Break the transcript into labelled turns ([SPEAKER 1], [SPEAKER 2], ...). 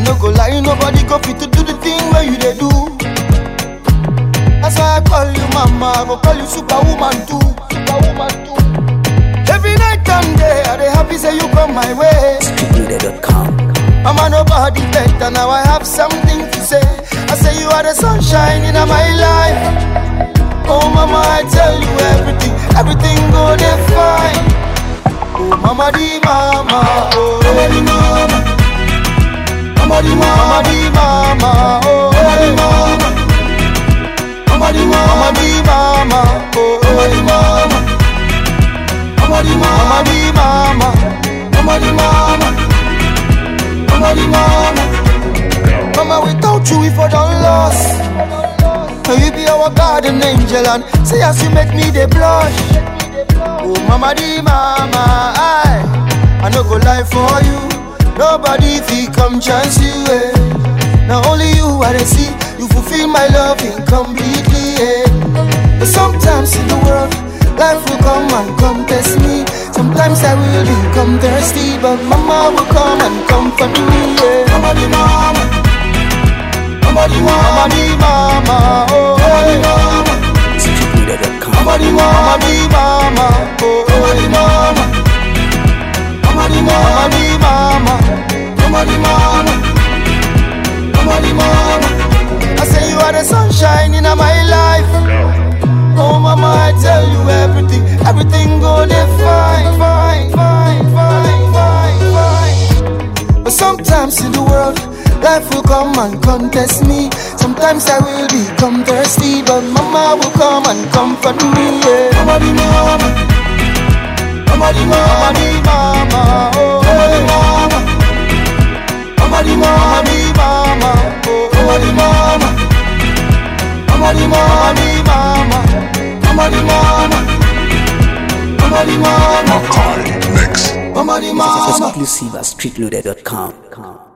[SPEAKER 1] no go lie, nobody go fit to do the thing where you they do. That's why I call you mama, I go call you superwoman too, superwoman too. Every night and day, I dey happy say you come my way.
[SPEAKER 2] Streetleader.com.
[SPEAKER 1] Mama, nobody better. Now I have something to say. I say you are the sunshine in my life. Oh, mama, I tell you everything. Everything go there fine. Oh, mama, di mama. Oh, mama, di mama. Mama, di mama. Mama, di mama. Oh, mama, di mama. Mama, di mama. Mama, di mama. Oh, mama, di mama. Mama, di mama. Mama, di mama. Mama, di mama. Mama, di mama. Mama, without you, if I don't lost. Now you be our garden angel and say as you make me the blush. Oh, mama, di mama, I, I no go lie for you. Nobody fi come chance you. Eh. Now only you I dey see. You fulfill my loving completely. Eh. But sometimes in the world, life will come and come test me. Sometimes I will become thirsty, but mama will come and comfort me. Yeah. Mama di mama, mama di mama, mama di mama, oh mama di mama,
[SPEAKER 2] Streetleader.com.
[SPEAKER 1] mama di mama, mama di mama, oh mama di mama, mama di mama, mama di mama, mama di mama. I say you are the sunshine in my life. Oh mama, I tell you everything, everything go there fine, fine, fine, fine, fine, fine. But sometimes in the world, life will come and contest me. Sometimes I will become thirsty, but mama will come and comfort me. Yeah. Mama di mama, mama di mama, mama di mama, oh mama di mama, mama di mama, mama di mama, oh mama di mama. Mama di mama, mama di mama, mama di mama,
[SPEAKER 3] Makai Mix.
[SPEAKER 1] mama di mama.
[SPEAKER 2] Exclusive at streetloader.com.